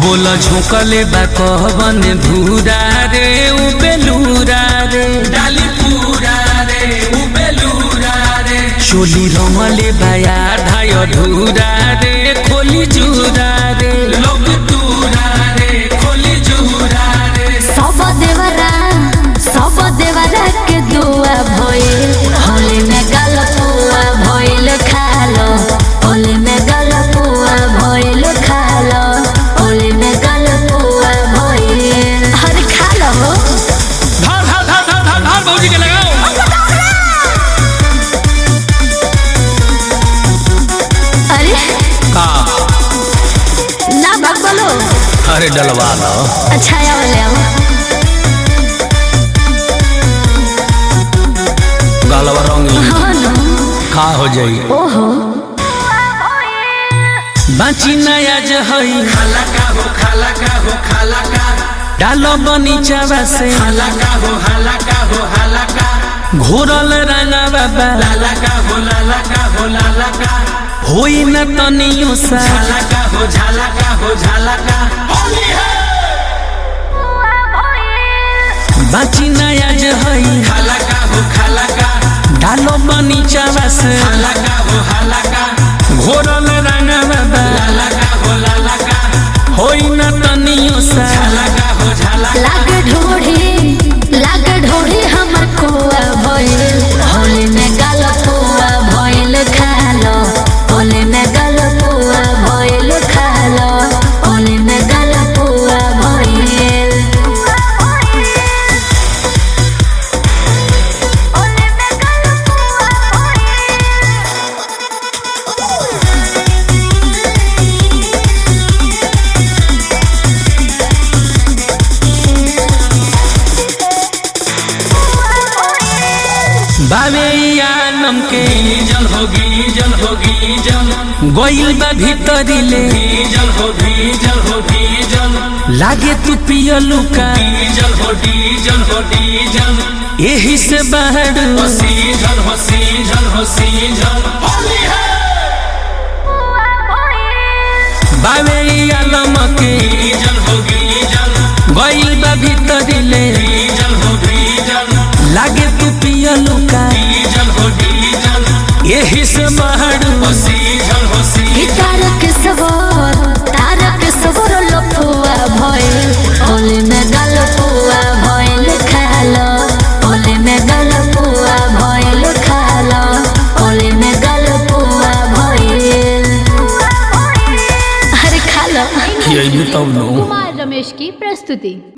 बोला झोंकले बा कहबन धूरा रे उ बेलूरा रे डाली पूरा रे उ बेलूरा रे चोली रमले बाया धाय धूरा रे खोली जूरा रे लोग तूरा रे खोली जूरा रे सब देवरा सब देवरा के दुआ भइल होली में गलपुआ भइल खालो होली में गलपुआ भइल खालो होली में गलपुआ भइल हर खालो धार धार धार धार धार धार भौजी के लगाओ अरे का ना बात बोलो अरे डलवा लो अच्छा आओ ले आओ गलवा रंगी हाँ ना का हो जाई ओहो बाची नया जहई खाला का हो खाला का हो खाला का डालो बनीचावा से खाला का हो हाला का हो हाला का घोरल रंगा बाबा लाला का हो लाला का हो लाला का होई न तनियो सा झाला का हो झाला का हो झाला का होली है बाची नया जहई खाला का हो खाला का डालो बनीचावा से हाला का हो हाला का घोरल रंगा बाबा लाला का हो लाला का होई न तनियो सा झाला का हो झाला लाग ढोढ़ी लाग ढोढ़ी हमर कुआ भइल होली में गलपुआ भइल खालो होली में गलपुआ भइल खालो होली में गलपुआ भइल बाबे आलम के जल होगी जल होगी जल गोइल बा भीतरी ले जल होगी जल होगी जल लागे तू पियलू का जल हो डीजल हो डीजल यही से बाहर हसी जल हसी जल हसी जल होली है बाबे आलम के जल होगी जल गोइल बा भीतरी ले जल होगी जल लागे तू पियलू का डीजल हो डीजल यही से बाहर हसी जल हसी ई तारक सवर तारक सवर लफुआ भइल होली में गलपुआ भइल खालो होली में गलपुआ भइल खालो होली में गलपुआ भइल अरे खालो यही तब नो कुमार रमेश की प्रस्तुति